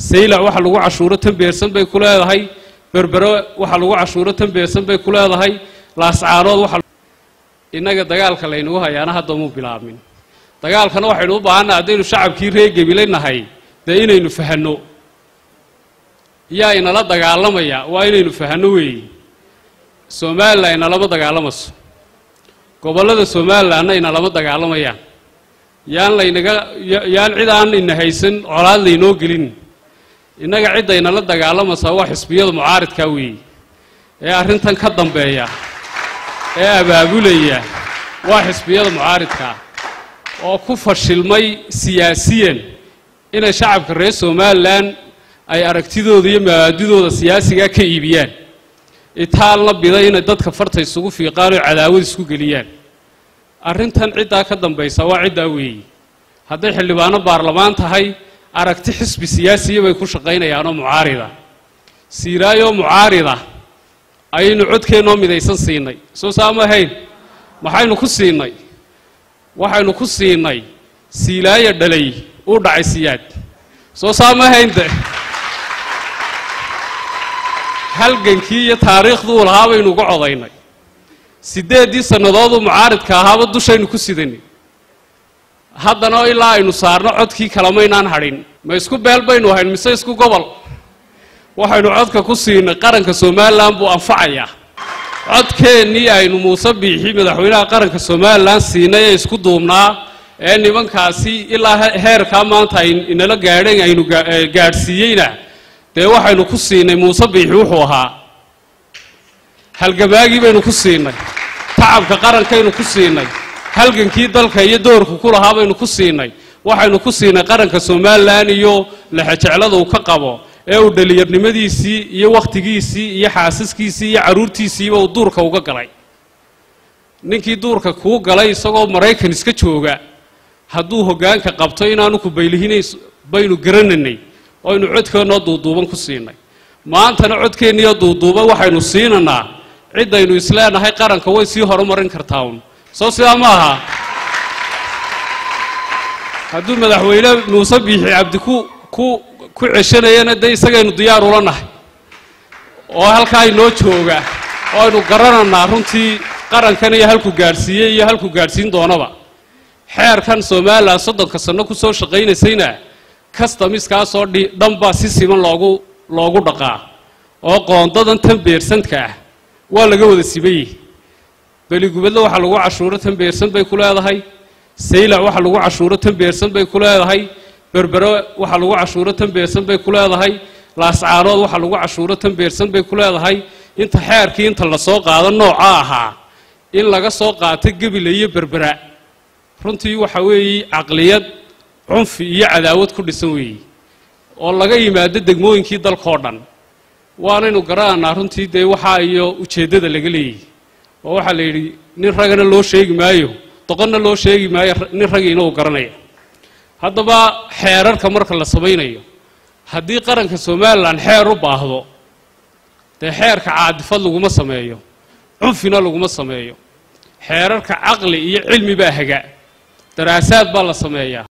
saylac waxa lagu cashuuro tan beersan bay ku leedahay berbero waxa lagu cashuuro tan beersan bay ku leedahay laascaanood waxa innaga dagaalka laynagu hayaana hadda muu bilaabmin dagaalkana waxaynu u baahannaha haddaynu shacabkii reer gebile nahay dee inaynu fahanno yaa inala dagaalamaya waa inaynu fahanno weeye somalilan inalama dagaalamayso gobollada somalilanna inalama dagaalamayaan yaan laynaga yaan cid aan ina haysan colaad laynoo gelin innaga cidda inala dagaalamaysaa waa xisbiyada mucaaridkaa weeye ee arrintan ka dambeeya ee abaabulaya waa xisbiyada mucaaridkaa oo ku fashilmay siyaasiyan inay shacabka reer somalilan ay aragtidooda iyo mabaadidooda siyaasigaa ka iibiyaan itaalna biday inay dadka farta isugu fiiqaan oo cadaawad isku geliyaan arrintan ciddaa ka dambaysa waa ciddaa weeye hadday xildhibaano baarlamaan tahay aragti xisbi siyaasiya bay ku shaqaynayaanoo mucaarida siiraayoo mucaarida ayaynu codkeennoo midaysan siinay soo saama ahayn maxaynu ku siinay waxaynu ku siinay siilaayo dhalay uu dhacay siyaad soo saama ahayn de halgankii iyo taariikhduu lahaa baynu uga codaynay siddeeddii sannadooduu mucaaridka ahaaba dushaynu ku sidanay haddana ilaa aynu saarno codkii kalamaynaan hadhin ma isku beel baynu ahayn mise isku gobol waxaynu codka ku siinay qaranka somalilan buu anfacayaa codkeennii aynu muuse biixi madaxweynaha qaranka somalilan siinay ee isku duubnaa ee nimankaasi ilaa heerkaa maanta ay inala gaadheen aynu gaadhsiiyeyna dee waxaynu ku siinay muuse biixi wuxuu ahaa halgamaagii baynu ku siinay tacabka qarankaynu ku siinay halgankii dalka iyo doorku ku lahaa baynu ku siinay waxaynu ku siinay qaranka somalilan iyo lexejeclada uu ka qabo ee uu dhallinyarnimadiisii iyo wakhtigiisii iyo xaasiskiisii iyo carruurtiisiiba uu duurka uga galay ninkii duurka kuu galay isagoo maraykan iska jooga hadduu hoggaanka qabto inaanu ku baylihinayn baynu garananay oynu codkeennoo duuduuban ku siinay maantana codkeenniyo duuduuban waxaynu siinanaa ciddaynu isleenahay qaranka way sii horumarin kartaa un soo sidaa ma aha hadduu madaxweyne muuse biixi cabdi ku ku ku ceshanayana dee isagaynu diyaar ula nahay oo halkaa inoo jooga oo aynu garananaa runtii qarankan iyo halku gaadhsiiyey iyo halku gaadhsiin doonaba xeerkan somalilan soddonka sanno ku soo shaqaynaysayna kastamiskaasoo dhi dhanbaa si siman loogu loogu dhaqaa oo qoondadan tan beersanka ah waa laga wada sibayey beligubadle waxaa lagu cashuuro tan beersan bay ku leedahay saylac waxa lagu cashuuro tan beersan bay ku leedahay berbero waxa lagu cashuuro tan beersan bay ku leedahay laascaanood waxa lagu cashuuro tan beersan bay ku leedahay inta xeerkii inta lasoo qaado nooca ahaa in laga soo qaato gebila iyo berbera runtii waxa weeye caqliyad cunfi iyo cadaawad ku dhisan weeye oo laga yimaado degmooyinkii dalkao dhan waanaynu garananaa runtii dee waxaa iyo ujeeddada laga leeyahy oo waxaa la yidhi nin ragana loo sheegi maayo doqonna loo sheegi maayo nin ragiina uu garanaya haddaba xeerarka marka la samaynayo haddii qaranka somalilan xeer u baahdo dee xeerka caadifad laguma sameeyo cunfina laguma sameeyo xeerarka caqli iyo cilmi baa haga daraasaad baa la sameeyaa